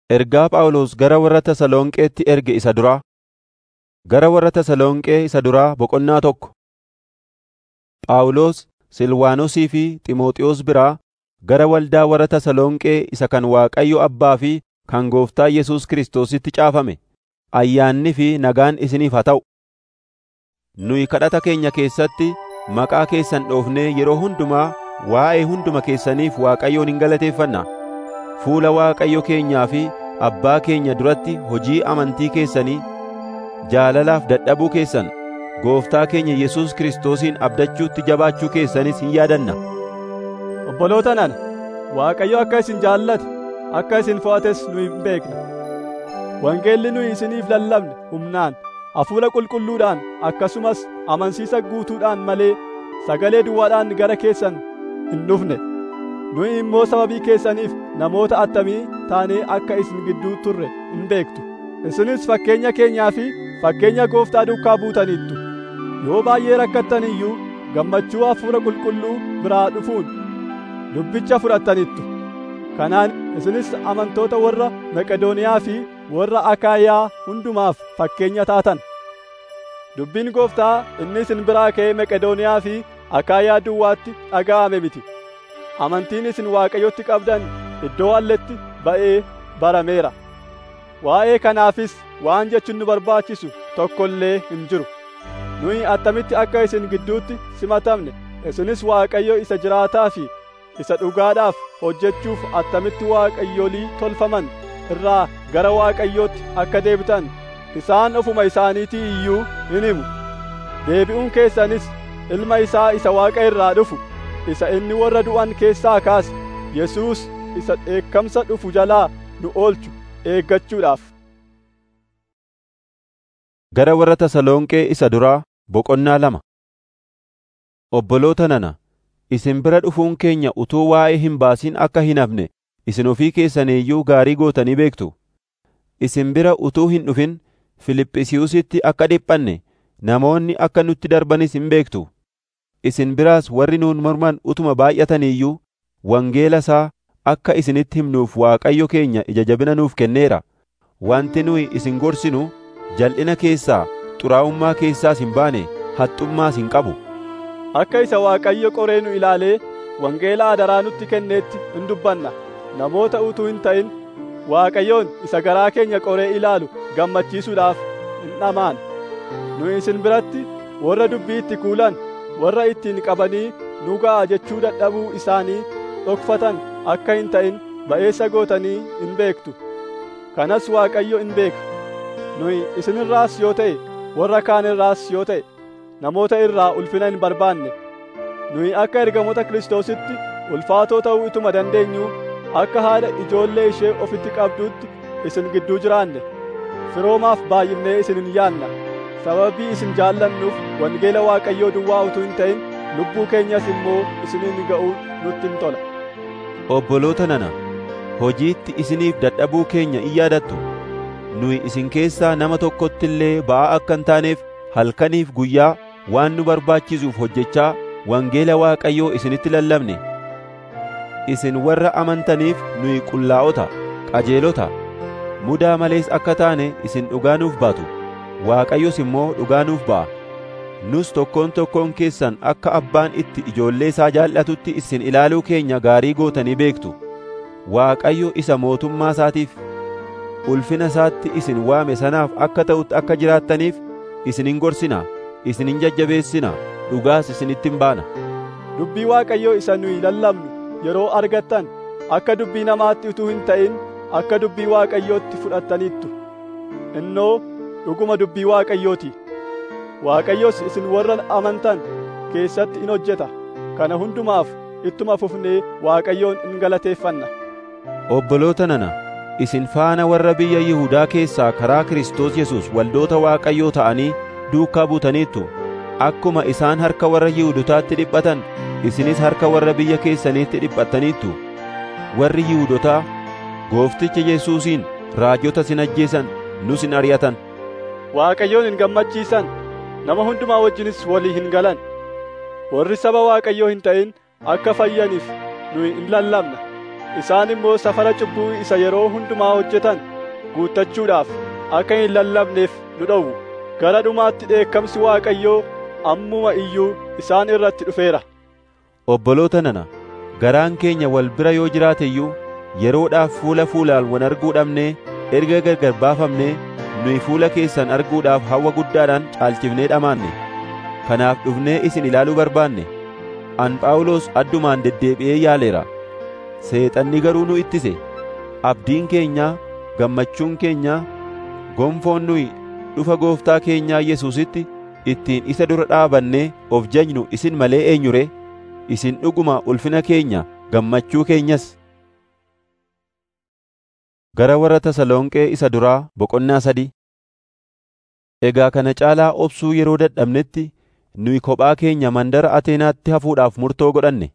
Ergaa Phaawulos gara warra Tasalonqeetti erge isa duraa. Gara warra Tasalonqee isa duraa boqonnaa tokko. Phaawulos, Silwaanosii fi Xiimotewos biraa gara waldaa warra Tasalonqee isa kan Waaqayyo Abbaa fi kan Gooftaa Yesuus Kiristoositti caafame, ayyaannii fi nagaan isiniif haa ta'u. Nuyi kadhata keenya keessatti maqaa keessan dhoofnee yeroo hundumaa waa'ee hunduma keessaniif Waaqayyoon hin galateeffanna. Fuula Waaqayyo keenyaa fi Abbaa keenya duratti hojii amantii keessanii, jaalalaaf dadhabuu keessan, Gooftaa keenya Yesuus Kiristoosiin abdachuutti jabaachuu keessanis hin yaadanna. Obboloota nana, Waaqayyo akka isin jaallate, akka isin fo'ates nu hin beekna. Wangeelli nuyi isiniif lallabne humnaan, hafuura qulqulluudhaan akkasumas amansiisa guutuudhaan malee sagalee duwwaadhaan gara keessan hin dhufne. Nuyi immoo sababii keessaniif namoota attamii taanee akka isin gidduu turre hin beektu. Isinis fakkeenya keenyaa fi fakkeenya Gooftaa duukaa buutaniittu. Yoo baay'ee rakkattan iyyuu gammachuu hafuura qulqulluu biraa dhufuun dubbicha fudhattaniittu. Kanaan isinis amantoota warra Maqedooniyaa fi warra Akaayaa hundumaaf fakkeenya taatan. Dubbiin Gooftaa inni isin biraa ka'ee Maqedooniyaa fi Akaayaa duwwaatti dhaga'ame miti. Amantiin isin Waaqayyotti qabdan iddoo alletti ba'ee barameera. Waa'ee kanaafis waan jechuun nu barbaachisu tokko illee hin jiru. Nuyi attamitti akka isin gidduutti simatamne, isinis Waaqayyo isa jiraataa fi isa dhugaadhaaf hojjechuuf attamitti waaqayyolii tolfaman irraa gara Waaqayyootti akka deebitan isaan ofuma isaaniitii iyyuu hin himu. Deebi'uun keessanis ilma isaa isa Waaqa irraa dhufu, isa inni warra du'an keessaa kaase, Yesuus isa dheekkamsa dhufu jalaa nu oolchu eeggachuudhaaf. Gara warra Tasalonqee isa duraa boqonnaa lama. Obboloota nana, isin bira dhufuun keenya utuu waa'ee hin baasin akka hin hafne isin ofii keessaniiyyuu gaarii gootanii beektu. Isin bira utuu hin dhufin Filiphisiiyusitti akka dhiphanne namoonni akka nutti darbanis hin beektu. Isin biraas warri nuun morman utuma baay'ataniiyyuu wangeela isaa akka isinitti himnuuf Waaqayyo keenya ija jabina nuuf kenneera. Wanti nuyi isin gorsinu jal'ina keessaa, xuraa'ummaa keessaas hin baane, haxxummaas hin qabu. Akka isa Waaqayyo qoree nu ilaalee wangeela adaraa nutti kenneetti hin dubbanna. Namoota utuu hin ta'in Waaqayyoon isa garaa keenya qoree ilaalu gammachiisuudhaaf hin dhamaan. Nu isin biratti warra dubbii itti kuulan, warra ittiin qabanii nu ga'a jechuu dadhabuu isaanii dhokfatan akka hin ta'in ba'eessa gootanii hin beektu. Kanas Waaqayyo hin beeka. Nuyi isinirraas yoo ta'e, warra kaan irraas yoo ta'e, namoota irraa ulfina hin barbaanne. Nuyi akka ergamoota Kiristoositti ulfaatoo ta'uu ituma dandeenyu akka haadha ijoollee ishee ofitti qabduutti isin gidduu jiraanne. Firoomaaf baay'ifnee isin hin yaanna. Sababii isin jaallannuuf wangeela Waaqayyoo duwwaa utuu hin ta'in lubbuu keenyas immoo isiniin ga'uun nutti hin tola. Obboloota nana, hojiitti isiniif dadhabuu keenya in yaadattu. Nuyi isin keessaa nama tokkotti illee ba'aa akka hin taaneef halkaniif guyyaa waan nu barbaachisuuf hojjechaa wangeela Waaqayyoo isinitti lallabne. Isin warra amantaniif nuyi qullaa'ota, qajeelota, mudaa malees akka taane isin dhugaa nuuf baatu. Waaqayyos immoo dhugaa nuuf ba'a. Nus tokkoon tokkoon keessan akka abbaan itti ijoollee isaa jaallatutti isin ilaaluu keenya gaarii gootanii beektu. Waaqayyo isa mootummaa isaatiif ulfina isaatti isin waame sanaaf akka ta'utti akka jiraattaniif isin hin gorsinaa, isin hin jajjabeessinaa, dhugaas isinitti hin baana. Dubbii Waaqayyoo isa nuyi lallabnu yeroo argattan akka dubbii namaatti utuu hin ta'in akka dubbii Waaqayyootti fudhattaniittu. Innoo dhuguma dubbii Waaqayyooti. Waaqayyos isin warra amantan keessatti in hojjeta. Kana hundumaaf ittuma fufnee Waaqayyoon in galateeffanna. Obboloota nana, isin faana warra biyya Yihuudaa keessaa karaa Kiristoos Yesuus waldoota Waaqayyoo ta'anii duukaa buutaniittu. Akkuma isaan harka warra Yihuudotaatti dhiphatan, isinis harka warra biyya keessaniitti dhiphattaniittu. Warri Yihuudotaa Goofticha Yesuusiin raajota sin ajjeesan, nus hin ari'atan. Waaqayyoon hin gammachiisan, nama hundumaa wajjinis walii hin galan. Warri saba Waaqayyoo hin ta'in akka fayyaniif nuyi in lallabna. isaan immoo safara cubbuu isa yeroo hundumaa hojjetan guuttachuudhaaf akka hin lallabneef nu dhowwu gara dhumaatti dheekkamsi Waaqayyoo ammuma iyyuu isaan irratti dhufeera. Obboloota nana, garaan keenya wal bira yoo jiraate iyyuu yeroodhaaf fuula fuulaan wal arguu dhabnee erga gargar baafamnee nuyi fuula keessan arguudhaaf hawwa guddaadhaan caalchifnee dhamaanne. Kanaaf dhufnee isin ilaaluu barbaanne. An Phaawulos addumaan deddeebi'ee yaaleera. Seexanni garuu nu ittise. Abdiin keenya, gammachuun keenya, gonfoon nuyi dhufa gooftaa keenyaa Yesuusitti ittiin isa dura dhaabannee of jajnu isin malee eenyure isin dhuguma ulfina keenya gammachuu keenyas. Gara warra Tasalonqee isa duraa boqonnaa sadii. Egaa kana caalaa obsuu yeroo dadhabnetti nuyi kophaa keenya mandara Ateenaatti hafuudhaaf murtoo godhanne.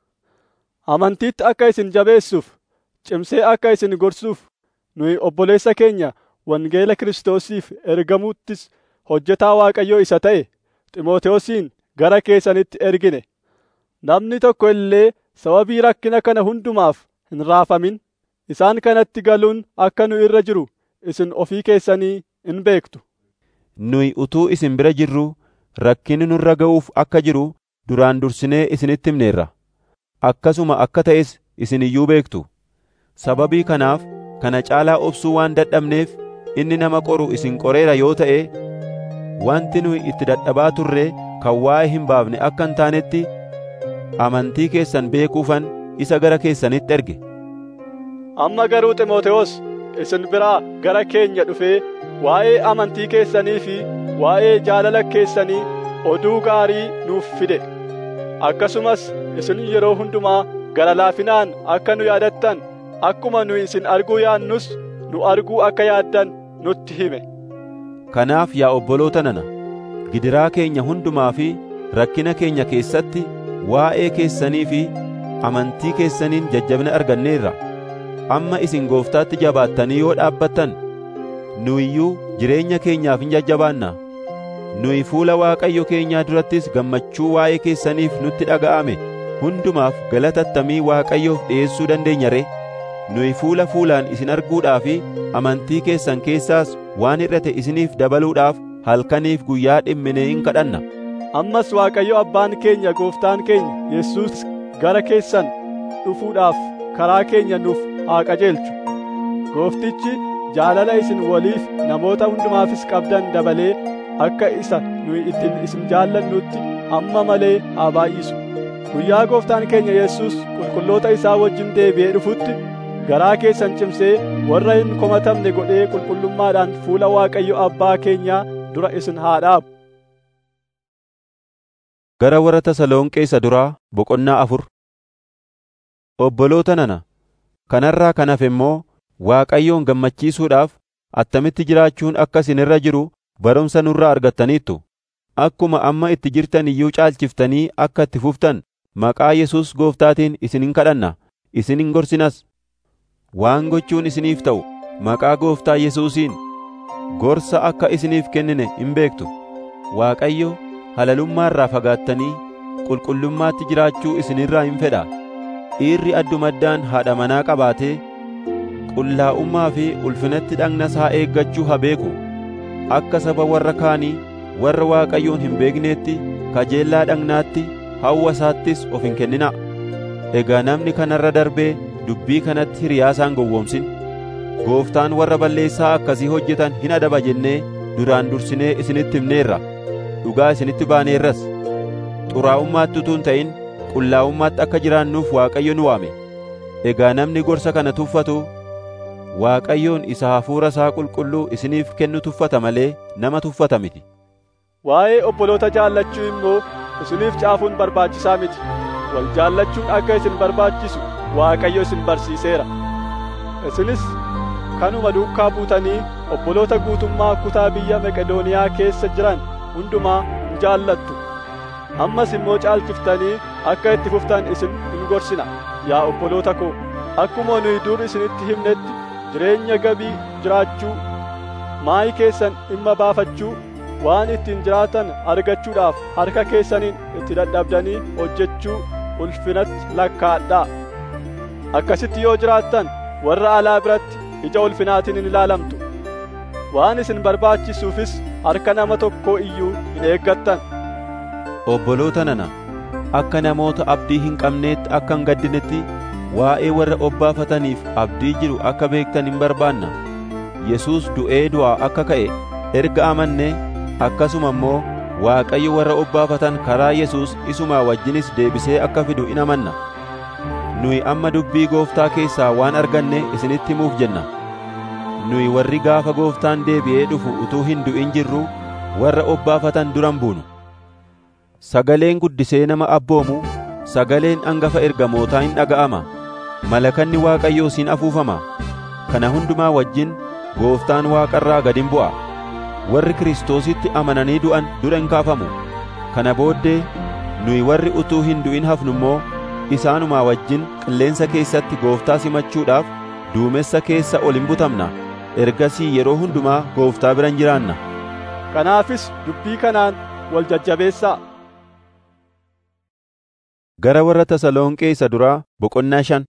Amantiitti akka isin jabeessuuf, cimsee akka isin gorsuuf, nuyi obboleessa keenya wangeela Kiristoosiif ergamuuttis hojjetaa Waaqayyoo isa ta'e Ximootewosiin gara keessanitti ergine. Namni tokko illee sababii rakkina kana hundumaaf hin raafamin. Isaan kanatti galuun akka nu irra jiru isin ofii keessanii in beektu. Nuyi utuu isin bira jirru rakkinni nurra ga'uuf akka jiru duraan dursinee isinitti himneerra. Akkasuma akka ta'es isin iyyuu beektu. Sababii kanaaf kana caalaa obsuu waan dadhabneef inni nama qoru isin qoreera yoo ta'e wanti nuyi itti dadhabaa turre kan waa'ee hin baafne akka hin taanetti amantii keessan beekuufan isa gara keessanitti erge. Amma garuu Ximootewos isin biraa gara keenya dhufee waa'ee amantii keessanii fi waa'ee jaalala keessanii oduu gaarii nuuf fide. Akkasumas isin yeroo hundumaa gara laafinaan akka nu yaadattan akkuma nu isin arguu yaannus nu arguu akka yaaddan nutti hime. Kanaaf yaa obboloota nana, gidiraa keenya hundumaa fi rakkina keenya keessatti waa'ee keessanii fi amantii keessaniin jajjabina arganneerra. Amma isin gooftaatti jabaattanii yoo dhaabbattan, nu iyyuu jireenya keenyaaf hin jajjabaanna. Nuyi fuula Waaqayyo keenyaa durattis gammachuu waa'ee keessaniif nutti dhaga'ame hundumaaf galatattamii Waaqayyoof dhi'eessuu dandeenya ree? Nuyi fuula fuulaan isin arguudhaa fi amantii keessan keessaas waan hir'ate isiniif dabaluudhaaf halkaniif guyyaa dhimminee hin kadhanna. Ammas Waaqayyo abbaan keenya gooftaan keenya Yesuus gara keessan dhufuudhaaf karaa keenya nuuf haa qajeelchu. Gooftichi jaalala isin waliif namoota hundumaafis qabdan dabalee akka isa nuyi ittiin isin jaallannutti amma malee haa baay'isu. Guyyaa gooftaan keenya Yesuus qulqulloota isaa wajjin deebi'ee dhufutti garaa keessan cimsee warra hin komatamne godhee qulqullummaadhaan fuula Waaqayyo abbaa keenyaa dura isin haa dhaabu. Gara warra Tasalonqee isa duraa boqonnaa afur. Obboloota nana, kanarraa kan hafe immoo Waaqayyoon gammachiisuudhaaf attamitti jiraachuun akka isin irra jiru barumsa nurraa argattaniittu. Akkuma amma itti jirtan iyyuu caalchiftanii akka itti fuftan maqaa Yesuus gooftaatiin isin hin kadhanna, isin hin gorsinas. Waan gochuun isiniif ta'u maqaa gooftaa Yesuusiin gorsa akka isiniif kennine hin beektu. Waaqayyo halalummaarraa fagaattanii qulqullummaatti jiraachuu isinirraa hin fedha. Dhiirri addumaddaan haadha manaa qabaatee qullaa'ummaa fi ulfinatti dhagna isaa eeggachuu haa beeku. Akka saba warra kaanii warra Waaqayyoon hin beekneetti kajeellaa dhagnaatti hawwa isaattis of hin kennina. Egaa namni kanarra darbee dubbii kanatti hiriyaasaan gowwoomsin. Gooftaan warra balleessaa akkasii hojjetan hin adaba jennee duraan dursinee isinitti himneerra. Dhugaa isinitti baaneerras. Xuraa'ummaatti utuu hin ta'in qullaa'ummaatti akka jiraannuuf Waaqayyo nu waame. Egaa namni gorsa kana tuffatu Waaqayyoon isa hafuura isaa qulqulluu isiniif kennu tuffata malee nama tuffata miti. Waa'ee obboloota jaallachuu immoo isiniif caafuun barbaachisaa miti. Wal jaallachuun akka isin barbaachisu Waaqayyo isin barsiiseera. Isinis kanuma duukaa buutanii obboloota guutummaa kutaa biyya Meqedooniyaa keessa jiran hundumaa hin jaallattu. Ammas immoo caalchiftanii akka itti fuftan isin hin gorsina. Yaa obboloota koo, akkuma nuyi dur isinitti himnetti jireenya gabii jiraachuu, maayii keessan dhimma baafachuu, waan ittiin jiraatan argachuudhaaf harka keessaniin itti dadhabdanii hojjechuu ulfinatti lakkaadhaa. akkasitti yoo jiraattan warra alaa biratti ija ulfinaatiin hin ilaalamtu waan isin barbaachisuufis harka nama tokkoo iyyuu hin eeggattan Obboloota nana, akka namoota abdii hin qabneetti akka hin gaddinetti waa'ee warra obbaafataniif abdii jiru akka beektan hin barbaanna. Yesuus du'ee du'aa akka ka'e erga amanne akkasuma immoo Waaqayyo warra obbaafatan karaa Yesuus isumaa wajjinis deebisee akka fidu in amanna. Nuyi amma dubbii gooftaa keessaa waan arganne isinitti himuuf jenna. Nuyi warri gaafa gooftaan deebi'ee dhufu utuu hin du'in jirru warra obbaafatan duran buunu. Sagaleen guddisee nama abboomu, sagaleen hangafa ergamootaa hin dhaga'ama. Malakanni Waaqayyoo siin afuufama. Kana hundumaa wajjin gooftaan waaqarraa gad in bu'a. Warri Kiristoositti amananii du'an dura in kaafamu. Kana booddee nuyi warri utuu hin du'in hafnu immoo isaanumaa wajjin qilleensa keessatti gooftaa simachuudhaaf duumessa keessa ol in butamna. Ergasii yeroo hundumaa gooftaa biran jiraanna. kanaafis dubbii kanaan wal jajjabeessaa Gara warra Tasalonqee isa duraa boqonnaa shan.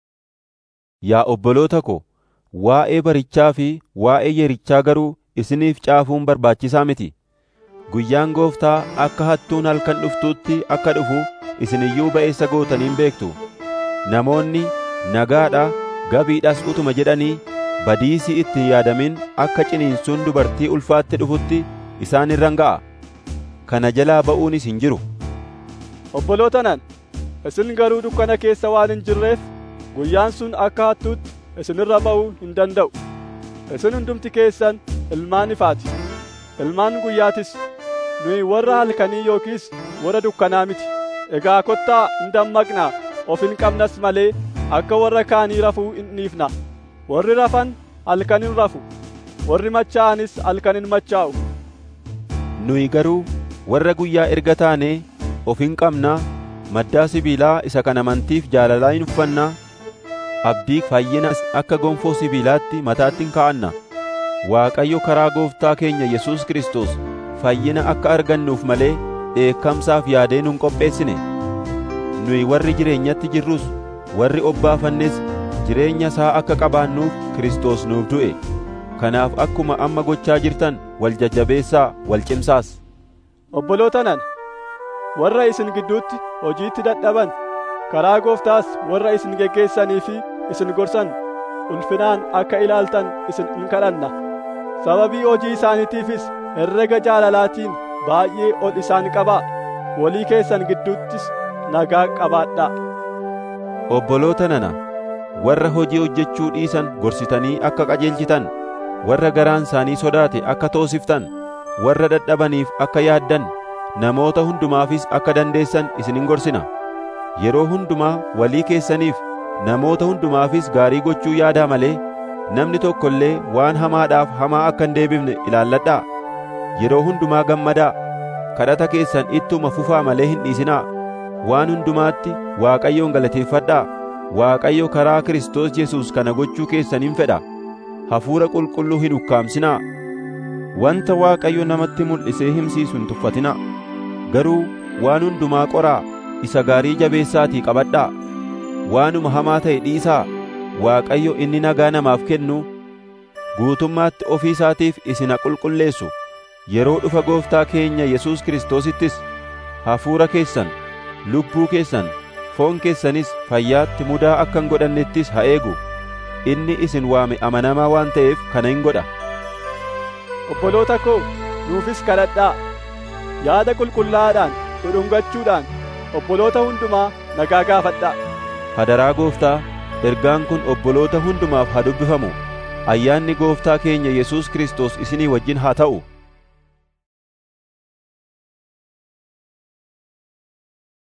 Yaa obboloota ko, waa'ee barichaa fi waa'ee yerichaa garuu isiniif caafuun barbaachisaa miti. Guyyaan gooftaa akka hattuun halkan dhuftuutti akka dhufu isin iyyuu ba'eessa gootaniin beektu. Namoonni nagaadha gabiidhas utuma jedhanii badiisii itti hin yaadamin akka ciniinsuun dubartii ulfaatti dhufutti isaan irran ga'a. Kana jalaa ba'uunis hin jiru. obboloota nan isin garuu dukkana keessa waan hin jirreef guyyaan sun akka hattuutti isinirra ba'uu hin danda'u isin hundumti keessan ilmaan ifaati ilmaan guyyaatis nuyi warra halkanii yookiis warra dukkanaa miti egaa kottaa hin dammaqnaa of hin qabnas malee akka warra kaanii rafuu hin dhiifna warri rafan halkan hin rafu warri machaa'anis halkan hin machaa'u Nuyi garuu warra guyyaa erga taanee of hin qabnaa maddaa sibiilaa isa kan amantiif jaalalaa hin uffannaa abdii fayyina akka gonfoo sibiilaatti mataatti hin kaa'anna Waaqayyo karaa gooftaa keenya Yesuus Kiristoos fayyina akka argannuuf malee dheekkamsaaf yaadee nun qopheessine nuyi warri jireenyatti jirrus warri obbaafannes jireenya isaa akka qabaannuuf Kiristoos nuuf du'e kanaaf akkuma amma gochaa jirtan wal jajjabeessaa wal cimsaas obboloota nan warra isin gidduutti hojiitti dadhaban karaa gooftaas warra isin geggeessanii fi isin gorsan ulfinaan akka ilaaltan isin in kadhanna sababii hojii isaaniitiifis herrega jaalalaatiin baay'ee ol isaan qabaa walii keessan gidduuttis nagaa qabaadhaa Obboloota nana warra hojii hojjechuu dhiisan gorsitanii akka qajeelchitan warra garaan isaanii sodaate akka toosiftan warra dadhabaniif akka yaaddan namoota hundumaafis akka dandeessan isinin gorsina yeroo hundumaa walii keessaniif namoota hundumaafis gaarii gochuu yaadaa malee namni tokko illee waan hamaadhaaf hamaa akka hin deebifne ilaalladhaa yeroo hundumaa gammadaa kadhata keessan ittuma fufaa malee hin dhiisinaa waan hundumaatti Waaqayyoon galateeffadhaa Waaqayyo karaa Kiristoos Yesuus kana gochuu keessaniin fedha hafuura qulqulluu hin ukkaamsinaa wanta Waaqayyo namatti mul'isee himsiisu hin tuffatinaa garuu waan hundumaa qoraa isa gaarii jabeessaatii qabadhaa waanuma hamaa ta'e dhiisaa Waaqayyo inni nagaa namaaf kennu guutummaatti ofii isaatiif isin haa qulqulleessu yeroo dhufa gooftaa keenya Yesuus Kiristoosittis hafuura keessan lubbuu keessan foon keessanis fayyaatti mudaa akka hin godhannettis haa eegu inni isin waame amanamaa waan ta'eef kana hin godha obboloota koo nuufis kadhadhaa yaada qulqullaa'aadhaan dhudhungachuudhaan obboloota hundumaa nagaa gaafadhaa hadaraa gooftaa ergaan kun obboloota hundumaaf haa dubbifamu ayyaanni gooftaa keenya Yesuus Kiristoos isinii wajjin haa ta'u